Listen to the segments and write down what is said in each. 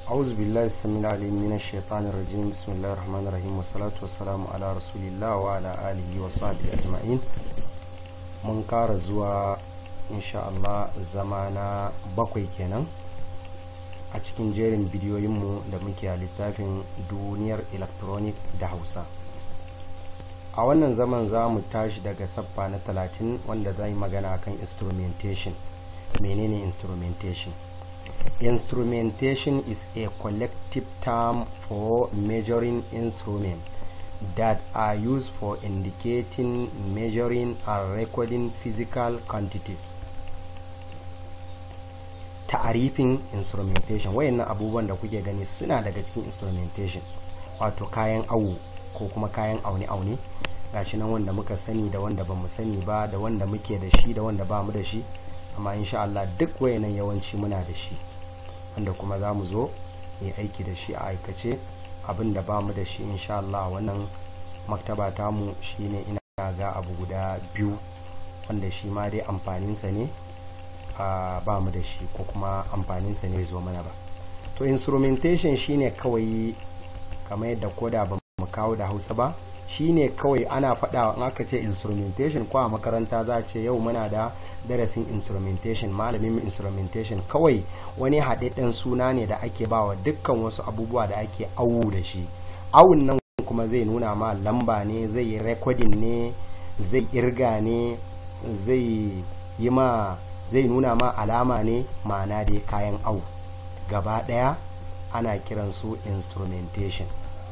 أعوذ بالله السميع العليم من الشيطان الرجيم بسم الله الرحمن الرحيم والصلاة والسلام على رسول الله وعلى آله وصحبه أجمعين mun kara zuwa insha Allah zamana bakwai kenan a cikin jerin bidiyoyinmu da muke a littafin duniyar electronic da hausa a wannan zaman za mu tashi daga saffa na talatin wanda za yi magana kan instrumentation menene instrumentation instrumentation is a collective term for measuring instrument that are used for indicating, measuring, and recording physical quantities. Ta'arifin instrumentation wayannan abubuwan da kuke gani suna daga cikin instrumentation wato kayan awo ko kuma kayan aune-aune gashi nan wanda muka sani da wanda ba mu sani ba da wanda muke da shi da wanda ba mu da shi amma insha Allah duk wayannan yawanci muna da shi wanda kuma za mu zo yi aiki da shi a aikace abin da ba mu da shi insha Allah wannan maktaba tamu shine ina ga abu guda biyu wanda shi ma dai amfaninsa ne ba mu da shi ko kuma amfaninsa ne zo mana ba to instrumentation shine kawai kamar yadda koda ba mu kawo da hausa ba shine kawai ana faɗa in aka ce instrumentation ko a makaranta za a ce yau muna da darasin instrumentation malamin instrumentation kawai wani haɗaɗɗen suna ne da ake bawa dukkan wasu abubuwa da ake awu da shi awun nan kuma zai nuna ma lamba ne zai yi recording ne zai irga ne zai yi ma zai nuna ma alama ne ma'ana dai kayan awu gaba ɗaya ana kiransu instrumentation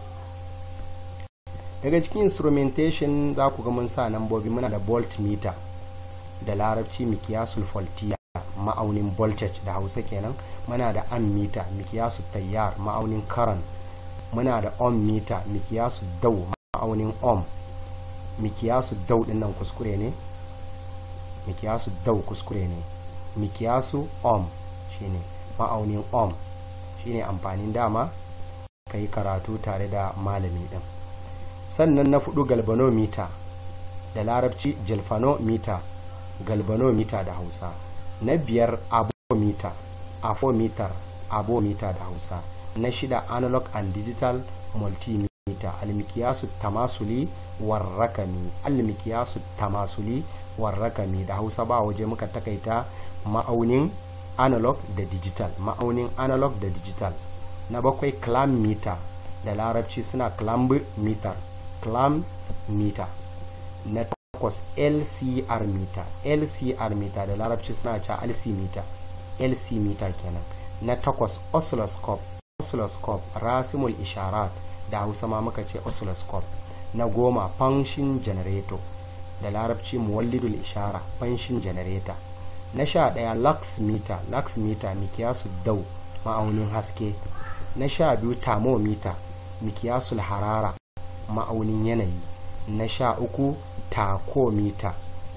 daga cikin instrumentation za ku ga mun sa nambobi muna da volt meter da larabci mikiyasul voltiya ma'aunin voltage da hausa kenan muna da ammeter mikiyasu tayyar ma'aunin current muna da ohm meter mikiyasu dau ma'aunin ohm mikiyasu dau din nan kuskure ne mikiyasu dau kuskure ne mikiyasu ohm shine ma'aunin ohm shine amfanin dama ka yi karatu tare da malami din sannan na fudu galvanometer da larabci jalfanometer galvanometer da hausa na biyar abometer afometer abometer da hausa na shida analog and digital multimeter almikiyasu tamasuli warrakami almikiyasu tamasuli warrakami da hausa ba waje muka takaita ma'aunin analog da digital ma'aunin analog da digital na bakwai clam meter da larabci suna clamp meter clam meter na takwas lcr meter lcr meter da larabci suna cewa lc meter lc meter kenan na takwas oscilloscope oscilloscope rasimul isharat da hausa ma muka ce oscilloscope na goma function generator da larabci muwallidul ishara function generator na sha ɗaya lux meter lux meter mikiyasu dau ma'aunin haske na sha biyu thermometer mikiyasul harara ma'aunin yanayi na sha uku takomita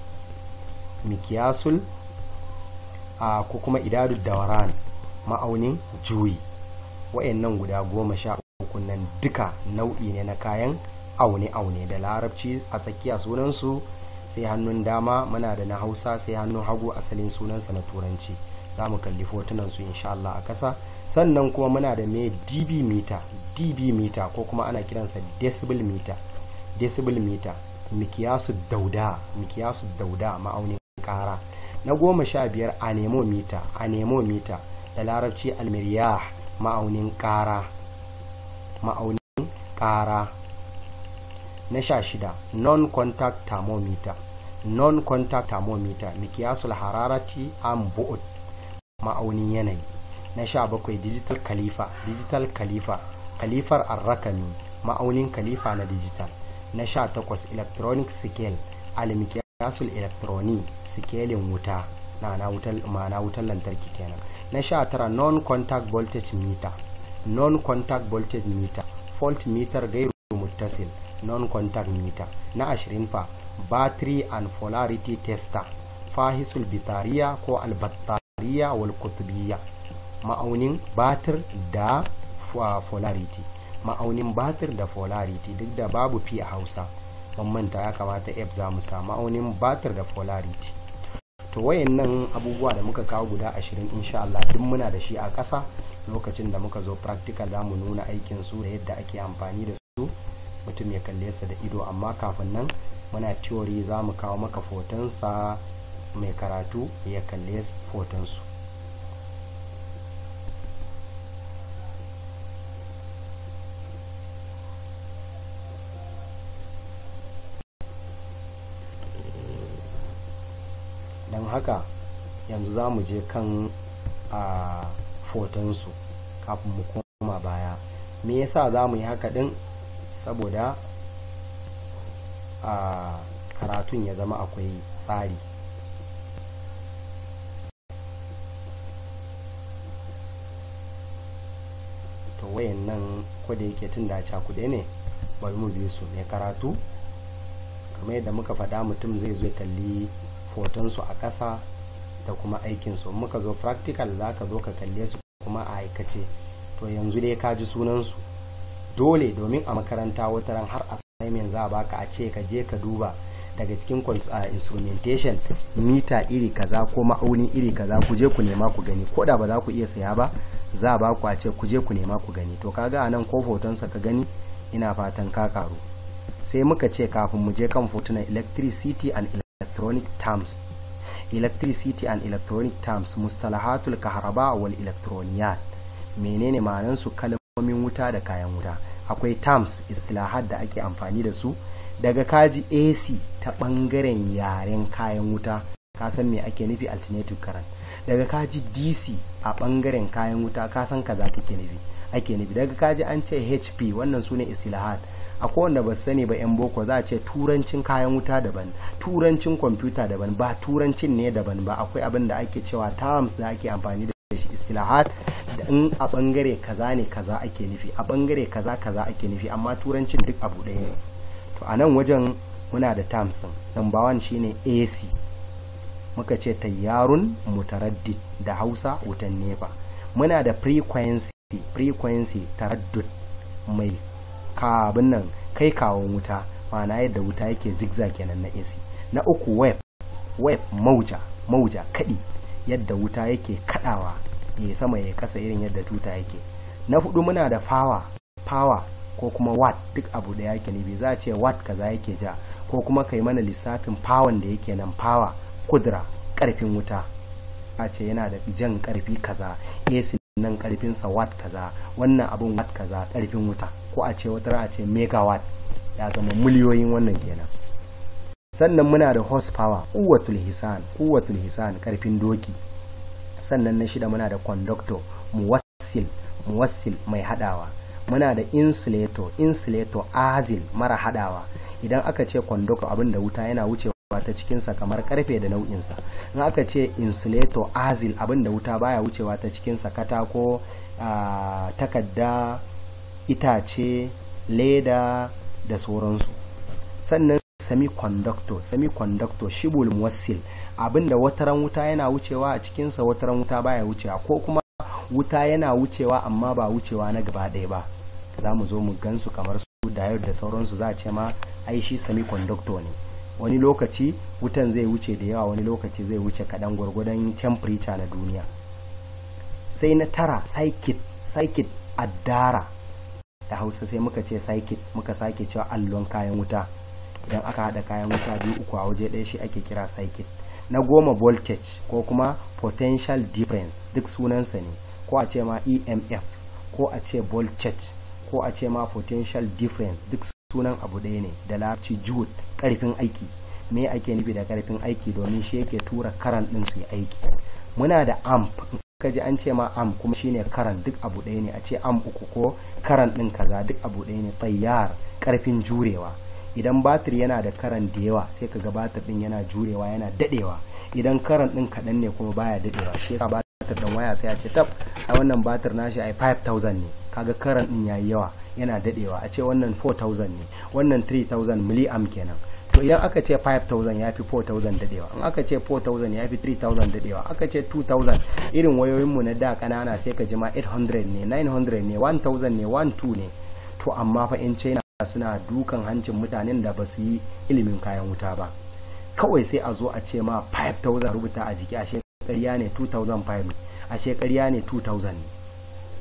mikiyasul a ko kuma idadu dawaran ma'aunin juyi wa'annan guda goma sha uku nan duka nau'i ne na kayan aune-aune da larabci a tsakiya sunansu sai hannun dama muna da na hausa sai hannun hagu asalin sunansa na turanci za mu kalli fotunan su insha Allah a kasa sannan kuma muna da mai db meter db meter ko kuma ana kiransa decibel meter decibel meter mikiyasu dauda mikiyasu dauda ma'aunin kara na goma sha biyar anemometer anemometer da larabci almiriyah ma'aunin kara ma'aunin kara na sha shida non-contact thermometer non-contact thermometer mikiyasul hararati an bu'ud ma'aunin yanayi na sha bakwai digital khalifa digital khalifa khalifar arrakami ma'aunin khalifa na digital na sha takwas electronic scale almikiyasul electroni sikelin wuta na ma'ana wutar lantarki kenan na sha tara non-contact voltage meter non-contact voltage meter fault meter gairu muttasil non-contact meter na ashirin fa battery and polarity tester fahisul bitariya ko albattariya wal kutubiyya ma'aunin batir da polarity ma'aunin batir da polarity duk da babu fi a hausa manta ya kamata f za mu sa ma'aunin batir da polarity to wayannan abubuwa da muka kawo guda ashirin insha Allah duk muna da shi a ƙasa lokacin da muka zo practical za mu nuna aikin su da yadda ake amfani da su mutum ya kalle sa da ido amma kafin nan muna theory za mu kawo maka fotonsa mai karatu ya kalle fotonsu don haka yanzu za mu je kan a fotonsu kafin mu koma baya me yasa za mu yi haka din saboda a karatun ya zama akwai tsari to wayan nan kwada yake tun da cakuɗe ne bari mu bi su mai karatu kamar yadda muka faɗa mutum zai zo kalli fotonsu a ƙasa da kuma aikinsu muka zo practical za ka zo ka kalle su kuma a aikace to yanzu dai ka ji sunansu dole domin a makaranta wata ran har assignment za a baka a ce ka je ka duba daga cikin instrumentation mita iri kaza ko ma'auni iri kaza ku je ku nema ku gani ko da ba za ku iya saya ba za a baku a ce ku je ku nema ku gani to kaga a nan ko fotonsa ka gani ina fatan ka karu sai muka ce kafin mu je kan fotunan electricity and electronic terms electricity and electronic terms mustalahatul kaharaba wal electroniyat menene ma'anan su kalmomin wuta da kayan wuta akwai terms istilahat da ake amfani da su daga kaji AC ta bangaren yaren kayan wuta ka san me ake nufi alternative current daga kaji DC a bangaren kayan wuta ka san kaza kake nufi ake nufi daga kaji an ce HP wannan sune istilahat akwai wanda ba sani ba yan boko za a ce turancin kayan wuta daban turancin kwamfuta daban ba turancin ne daban ba akwai abin da ake cewa terms da ake amfani da shi istilahat da in a bangare kaza ne kaza ake nufi a bangare kaza kaza ake nufi amma turancin duk abu ɗaya ne to a nan wajen muna da terms number one shine AC muka ce tayyarun mutaraddid da Hausa wutan nefa muna da frequency frequency taraddud mai kabin nan kai kawon wuta ma'ana yadda wuta yake zigzag kenan na AC na uku web web mauja mauja kadi yadda wuta yake kadawa ya sama ya kasa irin yadda tuta yake na hudu muna da power power ko kuma watt duk abu da yake ne za a ce watt kaza yake ja ko kuma kai mana lissafin power da yake nan power kudura karfin wuta a ce yana da jan karfi kaza AC nan karfinsa watt kaza wannan abun watt kaza karfin wuta ko a ce wata a ce megawatt ya zama miliyoyin wannan kenan sannan muna da horsepower kuwatul hisan kuwatul hisan karfin doki sannan na shida muna da conductor muwassil muwassil mai hadawa muna da insulator insulator azil mara hadawa idan aka ce conductor abin da wuta yana wucewa ta cikinsa kamar karfe da nau'insa in aka ce insulator azil abin da wuta baya wucewa ta cikinsa katako takadda itace leda da sauransu sannan semiconductor semiconductor shibul muwassil abinda wataran wuta yana wucewa a cikinsa wataran wuta baya wucewa ko kuma wuta yana wucewa amma ba wucewa na gaba ɗaya ba za mu zo mu gansu kamar su diode da sauransu za a ce ma ai shi semiconductor ne wani lokaci wutan zai wuce da yawa wani lokaci zai wuce kaɗan gwargwadon temperature na duniya sai na tara psychic psychic addara da hausa sai muka ce psychic muka sake cewa allon kayan wuta idan aka haɗa kayan wuta biyu uku a waje ɗaya shi ake kira psychic na goma voltage ko kuma potential difference duk sunansa ne ko a ce ma emf ko a ce voltage ko a ce ma potential difference duk sunan abu ɗaya ne da larabci joule ƙarfin aiki me ake nufi da ƙarfin aiki domin shi yake tura karan ɗin su yi aiki muna da amp ka ji an ce ma amp kuma shine karan duk abu ɗaya ne a ce amp uku ko karan ɗin kaza duk abu ɗaya ne tsayyar ƙarfin jurewa idan batir yana da karan da yawa sai ka ga batir ɗin yana jurewa yana daɗewa idan karan ɗin kaɗan ne kuma baya daɗewa shi yasa batir ɗin waya sai a ce tab a wannan batir nashi ai 5000 ne kaga karan ɗin yayi yawa yana daɗewa a ce wannan 4000 ne wannan 3000 milliamp kenan to idan aka ce 5000 ya fi 4000 dadewa in aka ce 4000 ya fi 3000 dadewa aka ce 2000 irin wayoyinmu na da kanana sai ka jima 800 ne 900 ne 1000 ne 12 ne to amma fa in china suna dukan hancin mutanen da ba su yi ilimin kayan wuta ba kawai sai a zo a ce ma 5000 rubuta a jiki ashe ƙarya ne 2005 ashe ƙarya ne 2000 ne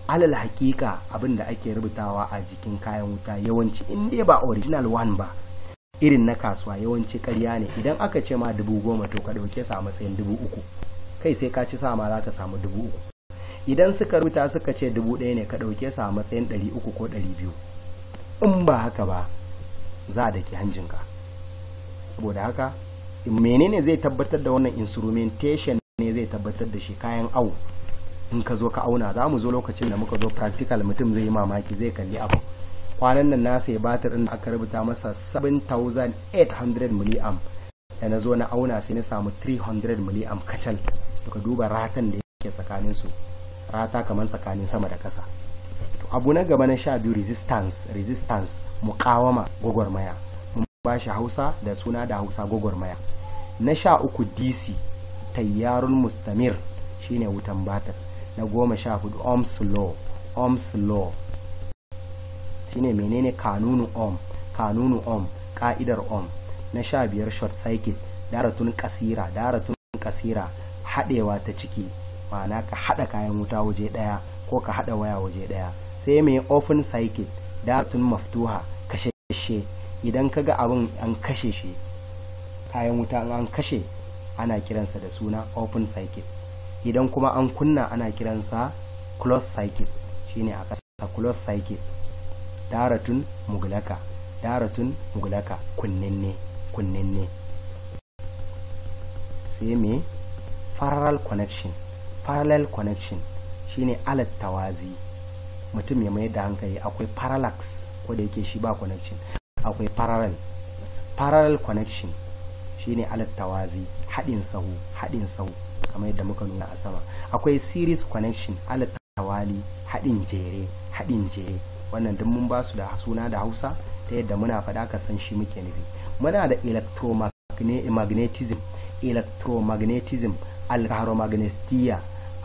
alal hakika abin da ake rubutawa a jikin kayan wuta yawanci in dai ba original one ba irin na kasuwa yawanci karya ne idan aka ce ma dubu goma to ka ɗauke sa a matsayin dubu uku kai sai ka ci sa ma za ka samu dubu uku idan suka rubuta suka ce dubu ɗaya ne ka ɗauke sa a matsayin ɗari uku ko ɗari biyu in ba haka ba za a daki hanjinka saboda haka menene zai tabbatar da wannan instrumentation ne zai tabbatar da shi kayan au in ka zo ka auna za mu zo lokacin da muka zo practical mutum zai yi mamaki zai kalli abu kwanan nan na sai batir din da aka rubuta masa 7800 milliamp da na zo na auna sai na samu 300 milliamp kacal to ka duba ratan da yake tsakanin su rata kamar tsakanin sama da kasa to abu na gaba na sha biyu resistance resistance mukawama gwagwarmaya mun ba shi hausa da suna da hausa gwagwarmaya na sha uku dc tayyarun mustamir shine wutan batir na goma sha hudu ohms law ohms law shine menene kanunu ohm kanunu ohm ka'idar ohm na sha biyar short circuit daratun kasira daratun kasira haɗewa ta ciki ma'ana ka haɗa kayan wuta waje ɗaya ko ka haɗa waya waje ɗaya sai mai open circuit daratun maftuha kashe idan ka ga abin an kashe shi kayan wuta an kashe ana kiransa da suna open circuit idan kuma an kunna ana kiransa close circuit shine a ƙasa close circuit daratun mugulaka daratun mugulaka kunninne kunninne sai me parallel connection parallel connection shine alat tawazi mutum ya mai da hankali akwai parallax ko da yake shi ba connection akwai parallel parallel connection shine alat tawazi haɗin sahu haɗin sahu kamar yadda muka nuna a sama akwai series connection alat tawali haɗin jere haɗin jere wannan duk mun ba su da suna da hausa ta yadda muna faɗa ka san shi muke nufi muna da electromagnetism electromagnetism alkaromagnetiya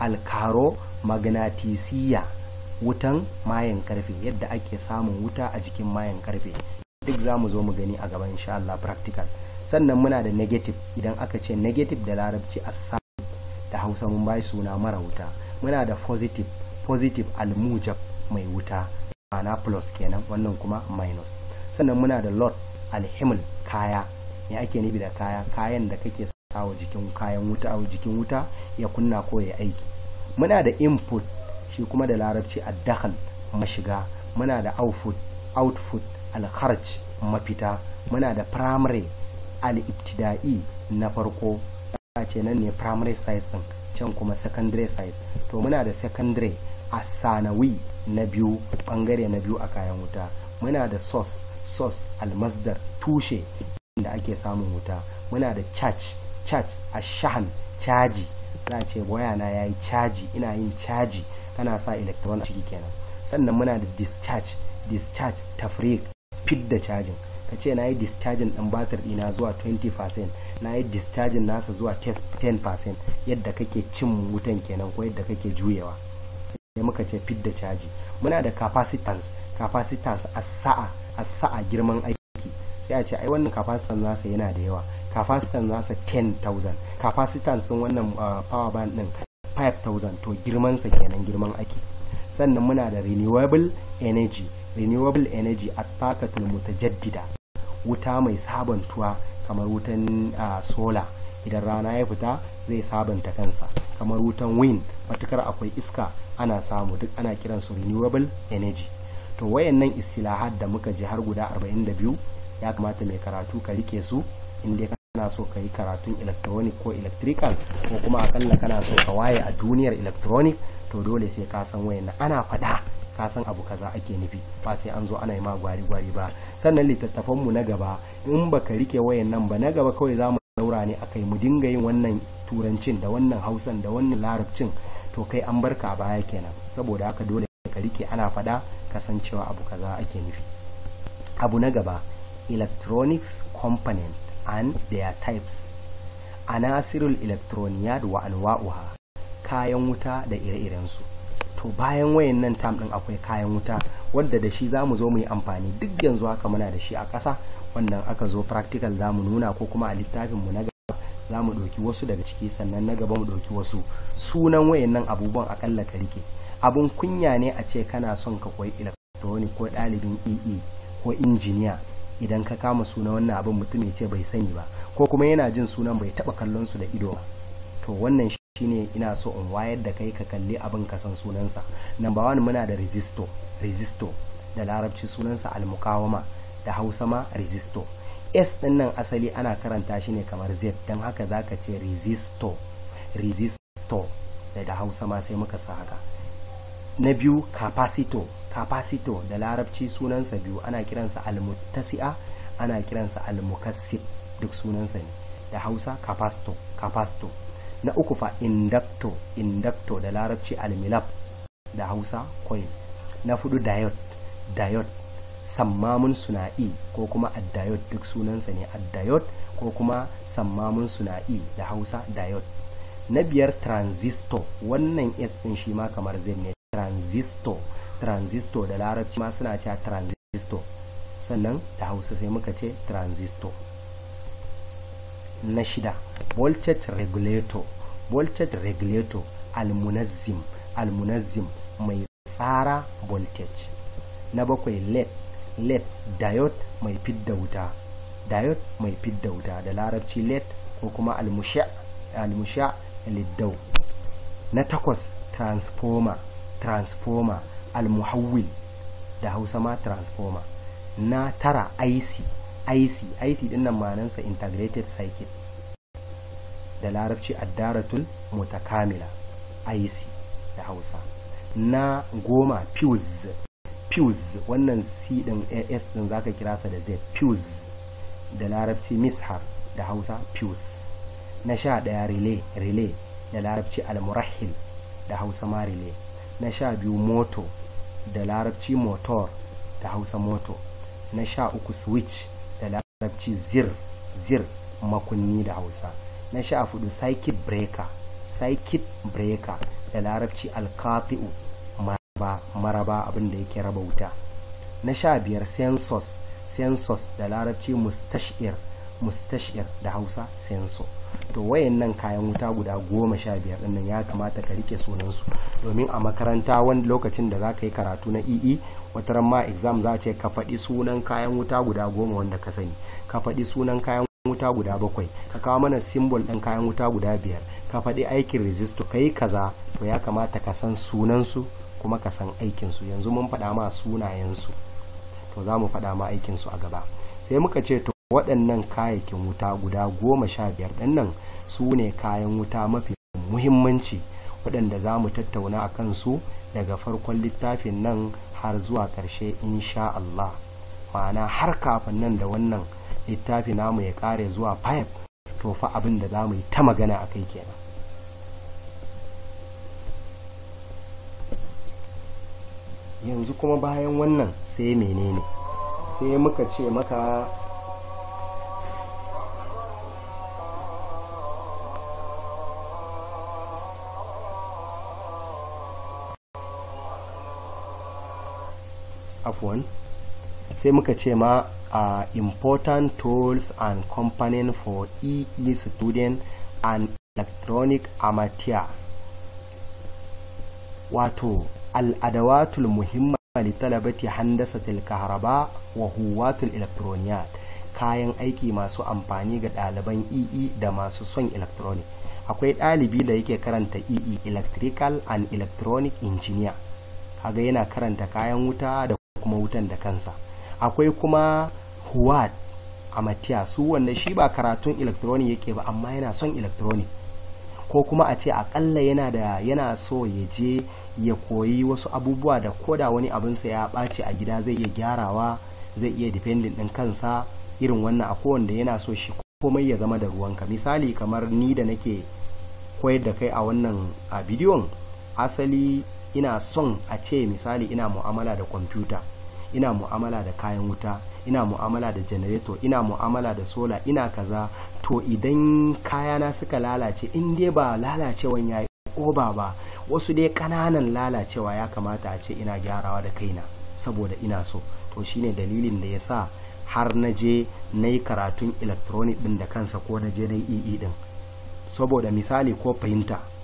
alkaromagnatisiya wutan mayan karfe yadda ake samun wuta a jikin mayan karfe duk za mu zo mu gani a gaban insha Allah practical sannan muna da negative idan aka ce negative da larabci a da hausa mun bai suna mara wuta muna da positive positive almujab mai wuta ma'ana plus kenan wannan kuma minus sannan muna da lot alhimil kaya me ake nufi da kaya kayan da kake sawa jikin kayan wuta a jikin wuta ya kunna ko ya aiki muna da input shi kuma da larabci addakhal mashiga muna da output output alkharj mafita muna da primary al-ibtida'i na farko ce nan ne primary size din can kuma secondary size to muna da secondary a sanawi na biyu bangare na biyu a kayan wuta muna da source source almasdar tushe da ake samun wuta muna da charge charge a shahan caji za a ce wayana ya yi caji ina yin caji kana sa electron ciki kenan sannan muna da discharge discharge tafrik fit da cajin ka ce na yi discharging ɗin batir ɗina zuwa 20% na yi discharging nasa zuwa 10% yadda kake cin wutan kenan ko yadda kake juyewa sai muka ce fit da caji muna da capacitance capacitance a sa'a a sa'a girman aiki sai a ce ai wannan capacitance nasa yana da yawa capacitance nasa 10,000 capacitance wannan power band din 5,000 to girmansa kenan girman aiki sannan muna da renewable energy renewable energy a takatul mutajaddida wuta mai sabantuwa kamar wutan uh, sola idan rana ya fita zai sabanta kansa kamar wutan wind matukar akwai iska ana samu duk ana kiran su renewable energy to wayannan istilahat da muka ji har guda 42 ya kamata mai karatu ka rike su inda kana so ka yi karatun electronic ko electrical ko kuma akalla kana so ka waye a duniyar electronic to dole sai ka san wayannan ana faɗa ka san abu kaza ake nufi ba sai an zo ana yi ma gwari gwari ba sannan littattafan mu na gaba in baka rike wayan nan ba na gaba kawai za mu daura ne akai mu dinga yin wannan turancin da wannan hausan da wannan larabcin to kai an barka a baya kenan saboda haka dole ka rike ana faɗa kasancewa abu kaza ake nufi abu na gaba electronics component and their types anasirul electroniyat wa anwa'uha kayan wuta da ire-irensu to bayan wayan nan tam din akwai kayan wuta wadda da shi za mu zo mu yi amfani duk yanzu haka muna da shi a ƙasa wannan aka zo practical za mu nuna ko kuma a littafin mu na gaba za mu ɗauki wasu daga ciki sannan na gaba mu ɗauki wasu sunan wayan nan abubuwan akalla ka rike abun kunya ne a ce kana son ka koyi electronic ko ɗalibin ee ko injiniya idan ka kama suna wannan abin mutum ya ce bai sani ba ko kuma yana jin sunan bai taba kallon su da ido ba to wannan shine ina so in wayar da kai ka kalli abin ka san sunansa number one muna da resisto resisto da larabci sunansa almukawama da hausa ma resisto s din nan asali ana karanta shi ne kamar z don haka zaka ce resisto resisto da da hausa ma sai muka sa haka na biyu capacito capacito da larabci sunansa biyu ana kiransa almuttasi'a ana kiransa almukassib duk sunansa ne da hausa capasto capasto na uku fa inducto inducto da larabci almilab da hausa coil na hudu diode diode sammamun suna'i ko kuma addayod duk sunansa ne addayod ko kuma sammamun suna'i da hausa diode na biyar transistor wannan s din shi ma kamar zai ne transistor transistor da larabci ma suna cewa transistor sannan da hausa sai muka ce transistor na shida voltage regulator voltage regulator almunazzim almunazzim mai tsara voltage na bakwai led led diode mai fidda wuta diode mai fidda wuta da larabci led ko kuma almusha almusha liddau na takwas transformer transformer almuhawwil da hausa ma transformer na tara ic ic ic din nan manansa integrated circuit da larabci addaratul mutakamila ic da hausa na goma fuse fuse wannan c din as din zaka kira sa da z fuse da larabci mishar da hausa fuse na sha daya relay relay da larabci almurahil da hausa ma relay na sha biyu moto da larabci motor da hausa moto na sha uku switch da larabci zir zir makunni da hausa na sha hudu circuit breaker circuit breaker da larabci alkati'u maraba maraba abin da yake raba wuta na sha biyar census census da larabci mustashir mustashir da hausa senso to wayannan kayan wuta guda goma sha biyar dinnan ya kamata ka rike sunansu domin a makaranta wani lokacin da za ka yi karatu na ee wata ma exam za ce ka faɗi sunan kayan wuta guda goma wanda ka sani ka faɗi sunan kayan wuta guda bakwai ka kawo mana simbol ɗin kayan wuta guda biyar ka faɗi aikin resisto ka yi kaza to ya kamata ka san sunansu kuma ka san aikinsu yanzu mun faɗa ma sunayensu to za mu faɗa ma aikinsu a gaba sai muka ce to waɗannan kayayyakin wuta guda goma sha biyar ɗin nan su ne kayan wuta mafi muhimmanci waɗanda za mu tattauna a kansu daga farkon littafin nan har zuwa ƙarshe insha Allah ma'ana har kafin nan da wannan littafi namu ya ƙare zuwa 5 to fa abin da za mu yi ta magana a kai kenan yanzu kuma bayan wannan sai menene sai muka ce maka afwan sai muka ce ma uh, important tools and component for EE student and electronic amateur wato al'adawatul muhimma li talabati handasatil kahraba wa huwatul electroniyat kayan aiki masu amfani ga ɗaliban EE da masu son electronic akwai ɗalibi da yake karanta EE electrical and electronic engineer kaga yana karanta kayan wuta da kuma wutan da kansa akwai kuma huwad amatiya su wanda shi ba karatun electronic yake ba amma yana son electronic ko kuma a ce akalla yana da yana so ya je ya koyi wasu abubuwa da koda wani abinsa ya ɓaci a gida zai iya gyarawa zai iya dependent ɗin kansa irin wannan akwai wanda yana so shi komai ya zama da ruwanka misali kamar ni da nake koyar da kai a wannan a bidiyon asali ina son a ce misali ina mu'amala da kwamfuta ina mu'amala da kayan wuta ina mu'amala da janareto ina mu'amala da sola ina kaza to idan kayana suka lalace in dai ba lalacewan ya yi oba ba wasu dai kananan lalacewa ya kamata a ce ina gyarawa da kaina saboda ina so to shine dalilin da ya sa har na je na yi karatun electronic din da kansa ko na je na yi din saboda misali ko fahimta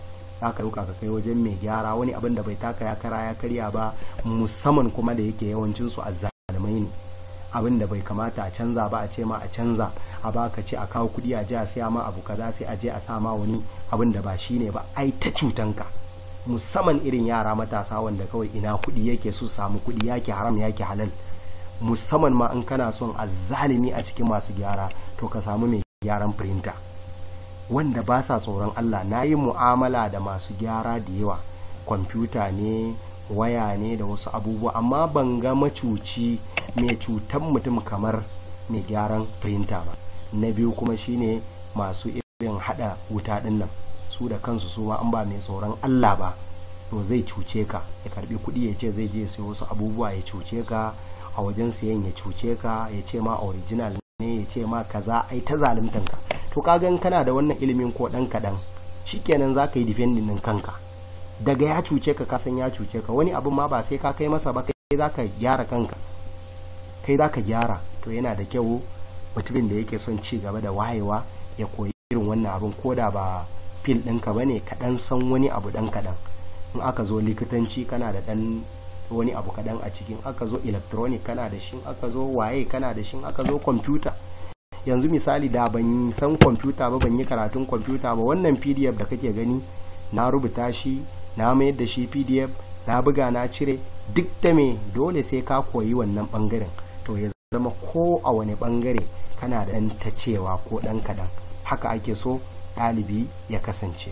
za ka ɗauka ka kai wajen mai gyara wani abin da bai taka ya kara ya karya ba musamman kuma da yake yawancinsu a zalimai ne abin da bai kamata a canza ba a ce ma a canza a baka ce a kawo kuɗi a je a siya ma abu kaza sai a je a sa ma wani abin da ba shine ba ai ta cutanka musamman irin yara matasa wanda kawai ina kuɗi yake su samu kuɗi yake haram yake halal musamman ma in kana son a zalimi a cikin masu gyara to ka samu mai gyaran firinta wanda ba sa tsoron Allah na yi mu'amala da masu gyara da yawa kwamfuta ne waya ne da wasu abubuwa amma ban ga macuci mai cutan mutum kamar mai gyaran firinta ba na biyu kuma shine masu irin hada wuta din nan su da kansu su ma an ba mai tsoron Allah ba to zai cuce ka ya karbi kuɗi ya ce zai je sai wasu abubuwa ya cuce ka a wajen siyan ya cuce ka ya ce ma original ne ya ce ma kaza ai ta zaluntan ka to kaga in kana da wannan ilimin ko dan kadan shikenan za ka yi defending din kanka daga ya cuce ka kasan ya cuce ka wani abin ma ba sai ka kai masa ba kai za ka gyara kanka kai za ka gyara to yana da kyau mutumin da yake son ci gaba da wayewa ya koyi irin wannan abin ko da ba fil ɗinka ba ne kaɗan san wani abu ɗan kaɗan in aka zo likitanci kana da ɗan wani abu kaɗan a cikin aka zo electronic kana da shi aka zo waye kana da shi aka zo kwamfuta yanzu misali da ban san kwamfuta ba ban yi karatun kwamfuta ba wannan pdf da kake gani na rubuta shi na mayar da shi pdf na buga na cire duk da me dole sai ka koyi wannan bangaren to ya zama ko a wani bangare kana da ɗan ta cewa ko ɗan kaɗan haka ake so ɗalibi ya kasance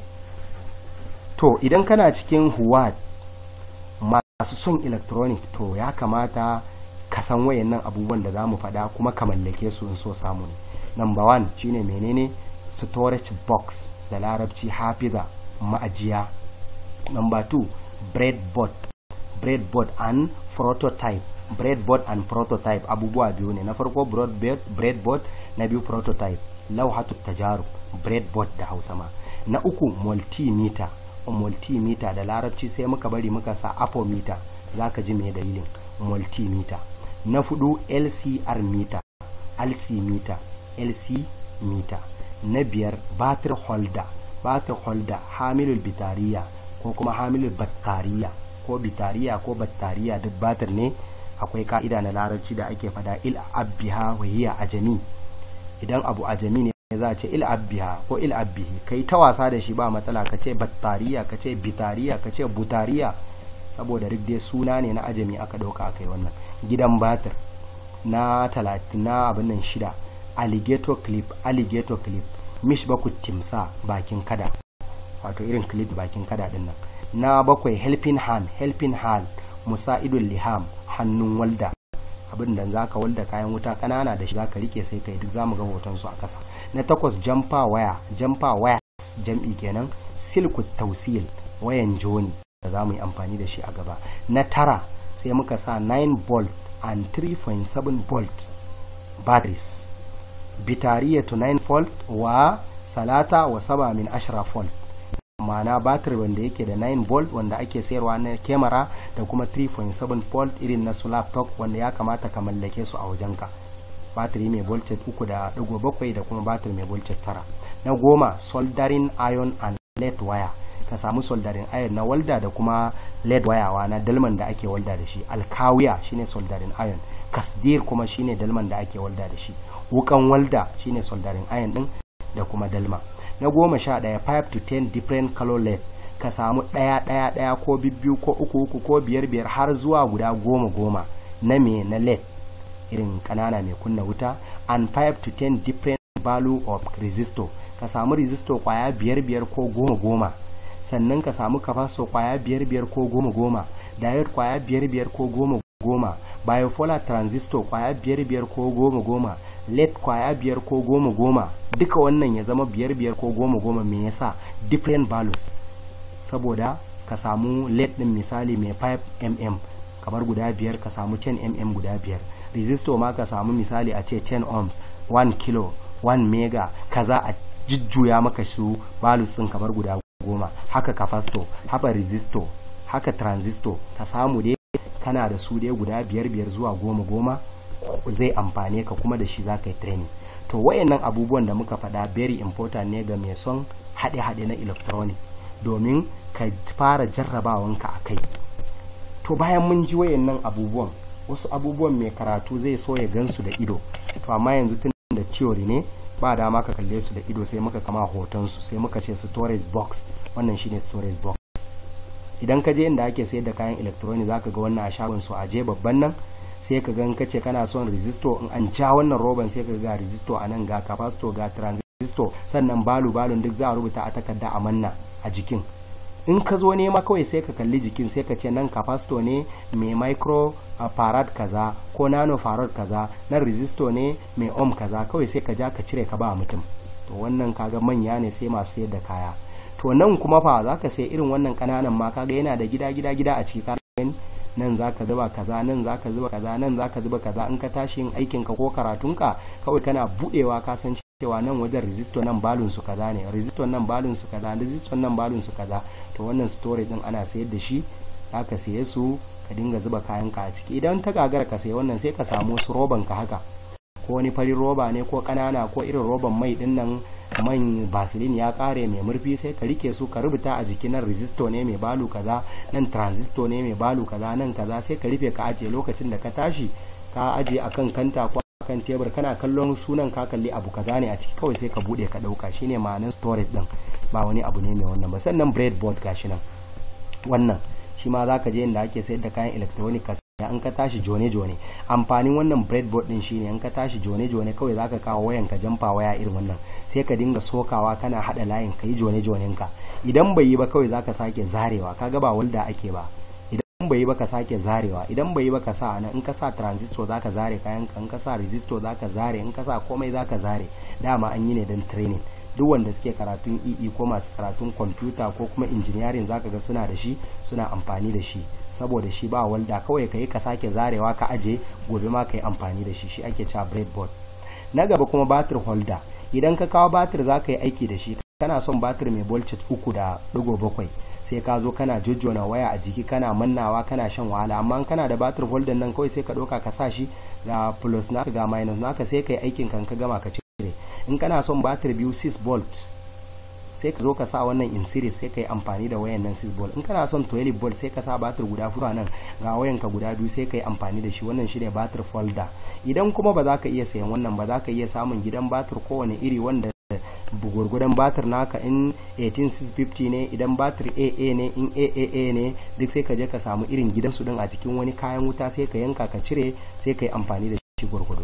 to idan kana cikin huwad masu son electronic to ya kamata ka san wayannan abubuwan da za mu faɗa kuma ka mallake su in so samu ne number one shine menene storage box da larabci hafiza ma'ajiya number two breadboard breadboard and prototype breadboard and prototype abubuwa biyu ne na farko breadboard na biyu prototype lauhatu tajarub breadboard da hausa ma na uku multimeter multimeter da larabci sai muka bari muka sa apometer za ka ji mai dalilin multimeter na fudu lcr meter lc meter lc meter na biyar batir holder batir holder hamilul bitariya ko kuma hamilul battariya ko bitariya ko battariya duk batir ne akwai ka'ida na larabci da ake fada il abbiha wa hiya ajami idan abu ajami ne za a ce il abbiha ko il abbihi kai ta wasa da shi ba matsala ka ce battariya ka ce bitariya ka ce butariya saboda duk dai suna ne na ajami aka dauka aka yi wannan gidan batir na talatin na abin nan shida alligator clip alligator clip mish baku timsa bakin kada wato irin clip bakin kada din nan na bakwai helping hand helping hand musa'idul liham hannun walda abin da za ka walda kayan wuta kanana da shi za ka rike sai kai duk za mu ga hoton su a kasa na takwas jamfa waya jamfa waya jam'i kenan silku tausil wayan joni da za mu yi amfani da shi a gaba na tara sai muka sa 9 volt and 3.7 volt batteries bitariya to 9 volt wa salata wa saba min ashra volt ma'ana batir wanda yake da 9 volt wanda ake sayarwa na kyamara da kuma 3.7 volt irin na laptop wanda ya kamata ka mallake su a wajenka batiri mai voltage uku da digo bakwai da kuma batir mai voltage tara na goma soldering iron and lead wire ka samu soldering iron na walda da kuma lead wayawa na dalman da ake walda da shi alkawiya shine soldering iron kasdir kuma shine dalman da ake walda da shi wukan walda shine soldering iron din da kuma dalma na goma sha ɗaya 5 to 10 different color led ka samu ɗaya ɗaya ɗaya ko bibbiyu ko uku uku ko biyar biyar har zuwa guda goma goma na me na led irin ƙanana mai kunna wuta and 5 to 10 different value of resistor ka samu resistor kwaya biyar biyar ko goma goma sannan ka samu capacitor kwaya biyar biyar ko goma goma diode kwaya biyar biyar ko goma goma bipolar transistor kwaya biyar biyar ko goma goma led kwaya biyar ko goma goma duka wannan ya zama biyar biyar ko goma goma me yasa different values saboda ka samu led din misali mai 5 mm kamar guda biyar ka samu 10 mm guda biyar resistor ma ka samu misali a ce 10 ohms 1 kilo 1 mega kaza a jujjuya maka su values din kamar guda goma haka capacitor haka resistor haka transistor ka samu dai kana da su dai guda biyar biyar zuwa goma goma zai amfane ka kuma da shi za ka yi training to wayannan abubuwan da muka faɗa very important ne ga mai son haɗe-haɗe na electronic domin ka fara jarrabawanka a kai to bayan mun ji wayannan abubuwan wasu abubuwan mai karatu zai so ya gansu da ido to amma yanzu tun da theory ne ba dama ka kalle su da ido sai muka kama hoton su sai muka ce storage box wannan shine storage box idan ka je inda ake sayar da kayan electronic zaka ga wannan a shagon su a je babban nan sai ka gan kace kana son resistor in an ja wannan roban sai ka ga resistor a nan ga capacitor ga transistor sannan balu balun duk za a rubuta a takarda a manna a jikin in ka zo nema kawai sai ka kalli jikin sai ka ce nan capacitor ne mai micro farad kaza ko nano farad kaza nan resistor ne mai ohm kaza kawai sai ka ja ka cire ka ba mutum to wannan kaga manya ne sai masu sayar da kaya to nan kuma fa za ka sai irin wannan kananan ma kaga yana da gida gida gida a ciki gani nan za ka zuba kaza nan za ka zuba kaza nan za ka zuba kaza in ka tashi yin aikinka ko karatunka kawai kana budewa ka san cewa nan wajen resistor nan balun su kaza ne resistor nan balun su kaza resistor nan balun su kaza to wannan storage din ana sayar da shi ka saye su ka dinga zuba kayan ka a ciki idan ta gagara ka sayi wannan sai ka samu su roban ka haka ko wani farin roba ne ko kanana ko irin roban mai din nan man basilin ya kare mai murfi sai ka rike su ka rubuta a jikin nan resistor ne mai balu kaza nan transistor ne mai balu kaza nan kaza sai ka rufe ka ajiye lokacin da ka tashi ka ajiye akan kanta ko kan tebur kana kallon sunan ka kalli abu kaza ne a ciki kawai sai ka bude ka dauka shine ma'anar storage din ba wani abu ne mai wannan ba sannan breadboard gashi nan wannan shi ma zaka je inda ake sayar da kayan electronic ka an ka tashi jone jone amfanin wannan breadboard din shine an ka tashi jone jone kawai zaka kawo wayan ka jamfa waya irin wannan sai ka dinga sokawa kana hada layin ka yi jone jonen ka idan bai yi ba kawai zaka sake zarewa kaga ba walda ake ba idan bai yi ba ka sake zarewa idan bai yi ba ka sa nan in ka sa transistor zaka zare kayan ka in ka sa resistor zaka zare in ka sa komai zaka zare dama an yi ne don training duk wanda suke karatun EE ko masu karatun kwamfuta ko kuma engineering zaka ga suna da shi suna amfani da shi saboda shi ba walda kawai ka yi ka sake zarewa ka aje gobe ma ka yi amfani da shi shi ake cewa breadboard na gaba kuma batir holder idan ka kawo batir za ka yi aiki da shi kana son batir mai voltage uku da digo bakwai sai ka zo kana jojjona waya a jiki kana mannawa kana shan wahala amma kana da batir holder nan kawai sai ka ɗauka ka sa shi ga plus naka ga minus naka sai ka yi aikin kan ka gama ka cire in kana son batir biyu 6 volt sai ka zo ka sa wannan in series sai ka yi amfani da wayan nan 6 volt in kana son 12 volt sai ka sa batir guda fura nan ga wayan ka guda biyu sai ka yi amfani da shi wannan shine batir folder idan kuma ba za ka iya sayan wannan ba za ka iya samun gidan batir kowane iri wanda gurgudan batir naka in 18650 ne idan batir aa ne in aaa ne duk sai ka je ka samu irin gidansu din a cikin wani kayan wuta sai ka yanka ka cire sai ka yi amfani da shi gurgudu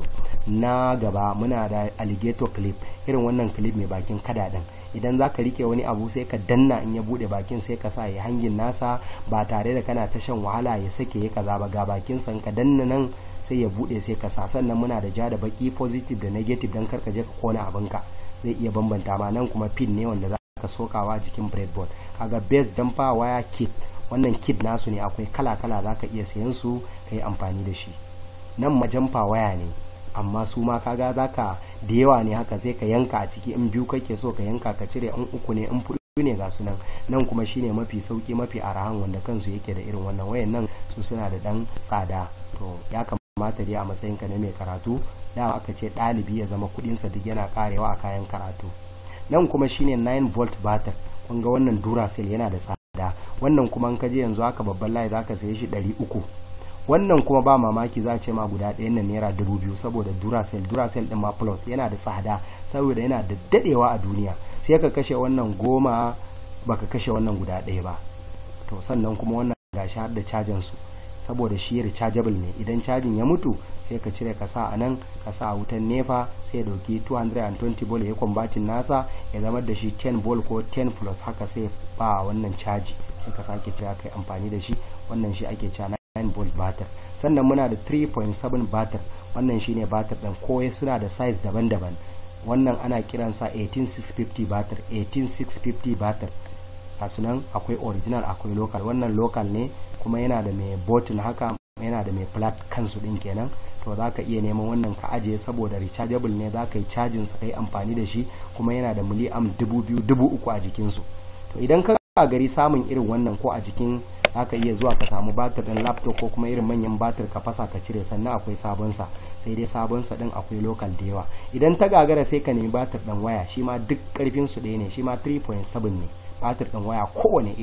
na gaba muna da alligator clip irin wannan clip mai bakin kada din idan za ka rike wani abu sai ka danna in ya bude bakin sai ka sa ya hangin nasa ba tare da kana ta shan wahala ya sake ya kaza ba ga bakin san ka danna nan sai ya bude sai ka sa sannan muna da ja da baki positive da negative dan karka je ka kona abinka zai iya bambanta ma nan kuma pin ne wanda za ka sokawa jikin breadboard kaga base dampa waya kit wannan kit nasu ne akwai kala kala za ka iya sayan su ka yi amfani da shi nan majamfa waya ne amma su ma kaga zaka da yawa ne haka sai ka yanka a ciki in biyu kake so ka yanka ka cire in uku ne in fudu ne ga su nan nan kuma shine mafi sauki mafi arahan wanda kansu yake da irin wannan wayan nan su suna da dan tsada to ya kamata dai a matsayin ka na mai karatu da aka ce ɗalibi ya zama kuɗinsa duk yana karewa a kayan karatu nan kuma shine 9 volt batter kun ga wannan duracell yana da tsada wannan kuma in ka je yanzu haka babban layi zaka saye shi 300 wannan kuma ba mamaki za a ce ma guda ɗayan nan naira dubu biyu saboda duracell duracell ɗin ma plus yana da tsada saboda yana da daɗewa a duniya sai ka kashe wannan goma baka kashe wannan guda ɗaya ba to sannan kuma wannan gashi har da cajin su saboda shi rechargeable ne idan cajin ya mutu sai ka cire ka sa a nan ka sa wutan nefa sai dauki 220 volt ya kwambacin nasa ya zama da shi 10 volt ko 10 plus haka sai ba wannan caji sai ka sake cewa kai amfani da shi wannan shi ake cewa 9 volt batter sannan muna da 3.7 batter wannan shine batter din ko suna da size daban-daban wannan ana kiransa 18650 batter 18650 batter a sunan akwai original akwai local wannan local ne kuma yana da mai bottle haka yana da mai flat kansu din kenan to za ka iya neman wannan ka ajiye saboda rechargeable ne za ka yi cajin sa kai amfani da shi kuma yana da miliam dubu biyu dubu uku a jikinsu to idan ka gari samun irin wannan ko a jikin zaka iya zuwa ka samu batir din laptop ko kuma irin manyan batir ka fasa ka cire sannan akwai sabon sa sai dai sabon sa din akwai local da yawa idan ta gagara sai ka nemi batir din waya shi ma duk karfin su ɗaya ne shi ma 3.7 ne batir din waya kowane iri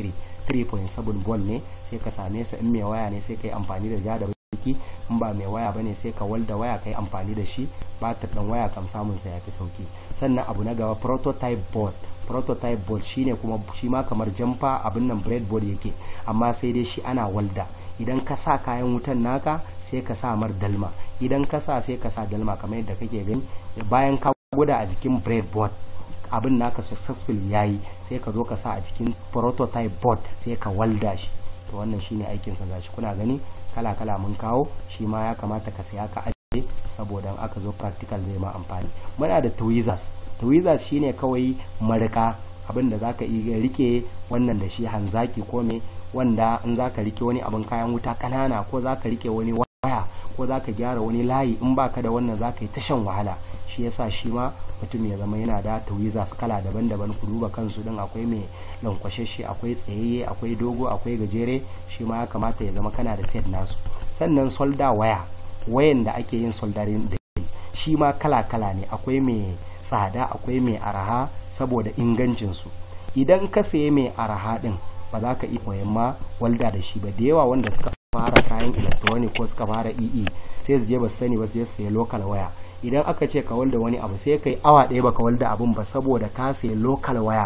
3.7 volt ne sai ka same su in mai waya ne sai ka yi amfani da ja da baki in ba mai waya bane sai ka walda waya ka yi amfani da shi batir ɗin waya kam samun sa yafi sauki sannan abu na gaba prototype board prototype board shine kuma shi ma kamar jamfa abin nan breadboard yake amma sai dai shi ana walda idan ka sa kayan wutan naka sai ka sa mar dalma idan ka sa sai ka sa dalma kamar yadda kake gani bayan ka gwada a jikin breadboard abin naka successful yayi sai ka zo ka sa a jikin prototype board sai ka walda shi to wannan shine aikin sa gashi kuna gani kala kala mun kawo shi ma ya kamata ka saya ka ajiye saboda aka zo practical zai ma amfani muna da tweezers tweezers shine kawai marika abin da zaka iya rike wannan da shi hanzaki ko me wanda in zaka rike wani abin kayan wuta kanana ko zaka rike wani waya ko zaka gyara wani layi in baka da wannan zaka yi ta shan wahala shi yasa shi ma mutum ya zama yana da tweezers kala daban-daban ku duba kansu din akwai mai lankwashashe akwai tsayayye akwai dogo akwai gajere shi ma ya kamata ya zama kana da set nasu sannan solda waya wayan da ake yin soldering da shi ma kala-kala ne akwai mai tsada akwai mai araha saboda ingancinsu idan ka saye mai araha din ba za ka iya koyan ma walda da shi ba da yawa wanda suka fara kayan electronic ko suka fara ee sai su je ba sani ba su je saye local waya idan aka ce ka walda wani abu sai kai awa ɗaya baka walda abun ba saboda ka sayi local waya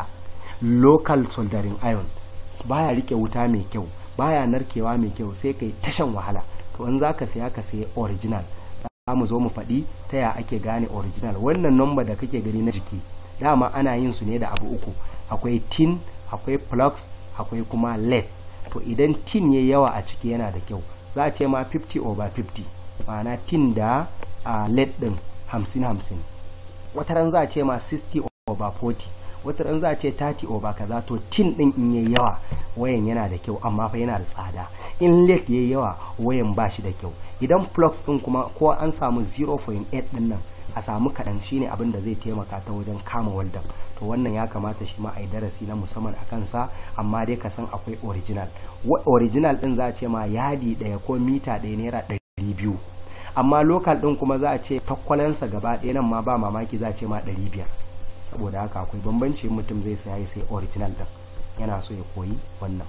local soldering iron baya rike wuta mai kyau baya narkewa mai kyau sai kai tashan wahala to in za ka saya ka sayi original za mu zo mu faɗi ta ya ake gane original wannan number da kake gani na jiki dama ana yin su ne da abu uku akwai tin akwai plugs akwai kuma led to idan tin ya yawa a ciki yana da kyau za a ce ma 50 over 50 ma'ana tin da a led din 50-50 wataran za a ce ma 60 over 40 wataran za a ce 30 over kaza to tin din in yayi yawa wayan yana da kyau amma fa yana da tsada in led yayi yawa wayan ba shi da kyau idan plugs din kuma ko an samu 0.8 din nan a samu kaɗan shine abin da zai taimaka ta wajen kama waldan to wannan ya kamata shi ma a yi darasi na musamman a kansa amma dai ka san akwai original original din za a ce ma yadi ɗaya ko mita ɗaya naira ɗari biyu amma lokal din kuma za a ce takwalansa gaba ɗaya nan ma ba mamaki za a ce ma ɗari biyar saboda haka akwai bambanci mutum zai saya sai original din yana so ya koyi wannan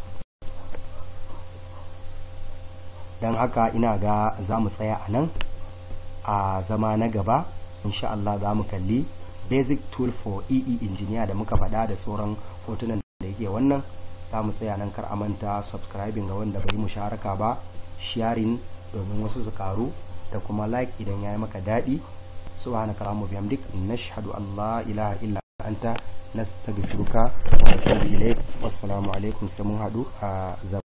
don haka ina ga za mu tsaya a nan a zama na gaba insha Allah za mu kalli basic tool for EE engineer da muka faɗa da sauran hotunan da yake wannan za mu tsaya nan kar a manta subscribing ga wanda bai musharaka ba sharing domin wasu su karu da kuma like idan ya yi maka daɗi subhanaka allahumma bihamdik nashhadu an la ilaha illa anta nastaghfiruka wa natubu ilayk wassalamu alaikum sai mun haɗu a